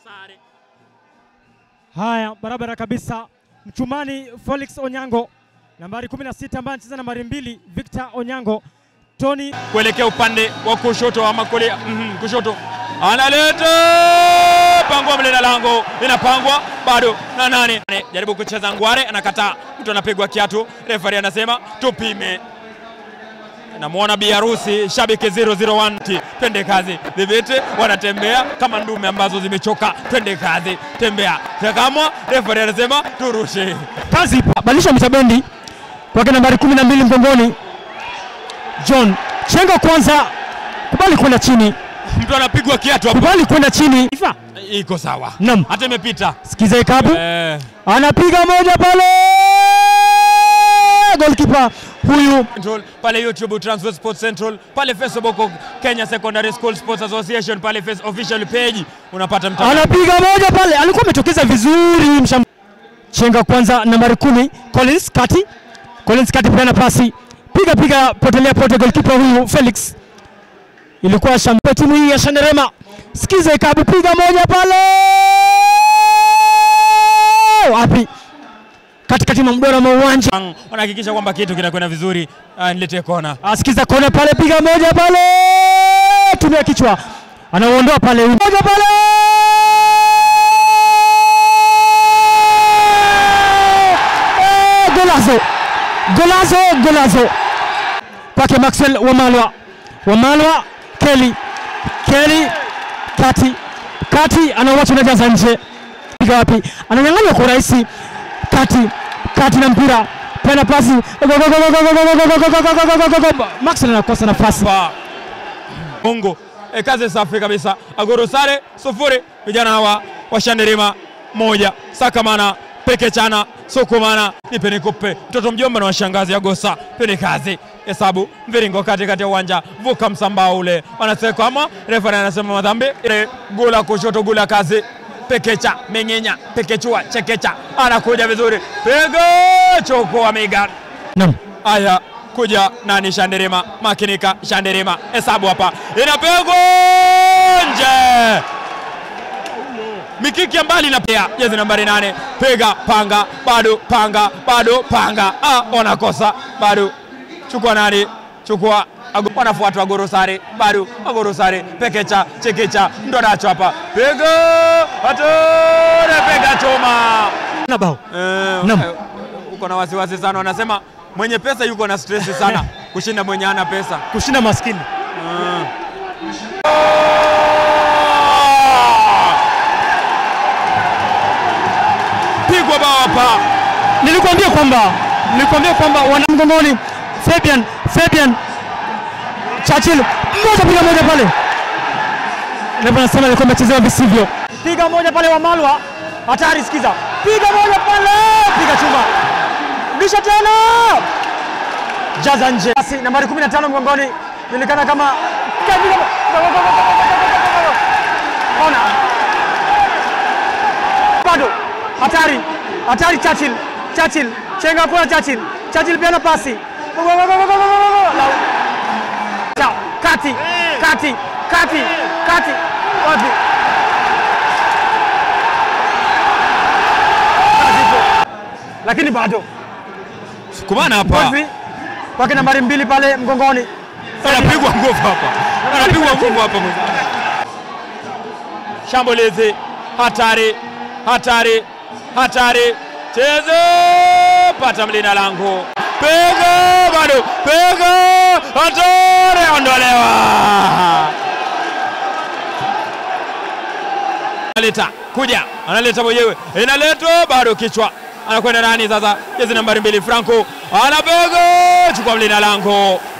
sare. Haya, barabara kabisa. Mchumani Felix Onyango nambari 16 ambaye anacheza nambari mbili, Victor Onyango. Tony kuelekea upande wa kushoto ama kulia, mm, kushoto analeta pangwa mlina lango inapangwa bado na nane jaribu kucheza ngware anakataa mtu anapigwa kiatu refari anasema tupime namwona biharusi shabiki 001 twende kazi dhibiti wanatembea kama ndume ambazo zimechoka twende kazi tembea takamwa refari anasema turushe kazi ipo, badilisha mitabendi kwake nambari 12 mgongoni, John chenga kwanza, kubali kwenda chini, mtu anapigwa kiatu hapo kubali kwenda chini. Ifa. iko sawa Naam. hata imepita Sikiza ikabu eh. anapiga moja pale, goalkeeper huyu Central, pale YouTube Transfer Sports Central, pale Facebook Kenya Secondary School Sports Association, pale face official page unapata mtandao. anapiga moja pale, alikuwa ametokeza vizuri msham... chenga kwanza, nambari kumi Collins kati, Collins kati, peana pasi, piga piga, potelea pote, goalkeeper huyu Felix. Ilikuwa shampe timu hii ya Shanderema. Sikiza ikabu, piga moja pale, wapi, katikati mwa mdora mwa uwanja. Wanahakikisha kwamba kitu kinakwenda vizuri. Ah, niletee kona. Asikiza kona pale, piga moja pale, tumia kichwa, anauondoa pale, moja pale Eh, golazo golazo golazo kwake Maxwell Wamalwa Wamalwa Kelly Kelly kati kati anauacha unajaza nje, piga wapi, ananyang'anywa kwa urahisi kati kati na mpira pena pasi Maxwell anakosa nafasi. Pa. Mungu. E, kazi safi kabisa. Agoro sare sufuri. Vijana hawa washanderima moja. Sakamana pekechana sukumana nipe nikupe mtoto mjomba na washangazi agosa pene kazi hesabu mviringo kati kati ya uwanja vuka msambao ule wanaseka ama refari anasema madhambi ile gula kushoto gula kazi pekecha meng'enya pekechua chekecha anakuja vizuri piga chokoa miga Naam. Aya, kuja nani? Shanderema, makinika. Shanderema, hesabu hapa, inapigwa nje, mikiki ya mbali na pia jezi nambari nane, piga panga, bado panga, bado panga. Ah, wanakosa bado, chukua nani? Chukua Ago- wanafuatwa Agorosare, bado Agorosare, pekecha, chekecha, ndo nacho hapa, piga atore, piga chuma Na bao. Eh, Naam. eh, uko na wasiwasi sana, wanasema mwenye pesa yuko na stress sana kushinda mwenye hana pesa. Kushinda maskini. Pigwa bao hapa, Nilikwambia kwamba nilikwambia kwamba wana mgongoni Fabian Fabian Churchill moja piga moja pale. Ndio nasema alikuwa amechezewa visivyo. Piga moja pale wa Malwa. Hatari sikiza. Piga moja pale. Piga chuma. Bisha tena. Jaza nje. Basi nambari 15 mgongoni julikana kama Ona. Bado. Hatari. Hatari Churchill. Churchill. Chenga kwa Churchill. Churchill pia na pasi. Chao. Kati. Kati. Kati. Kati. Wapi? Kazi ipo. Lakini bado. kumana hapa, Godfrey kwake nambari mbili pale mgongoni. anapigwa nguvu hapa, anapigwa nguvu hapa mwenzangu. Shambulizi hatari, hatari, hatari, cheze pata mlinda lango, piga bado, piga hatari, ondolewa analeta kuja, analeta mwenyewe, inaletwa bado, kichwa anakwenda nani sasa? Jezi nambari mbili Franco anapiga, chukua mlinda lango,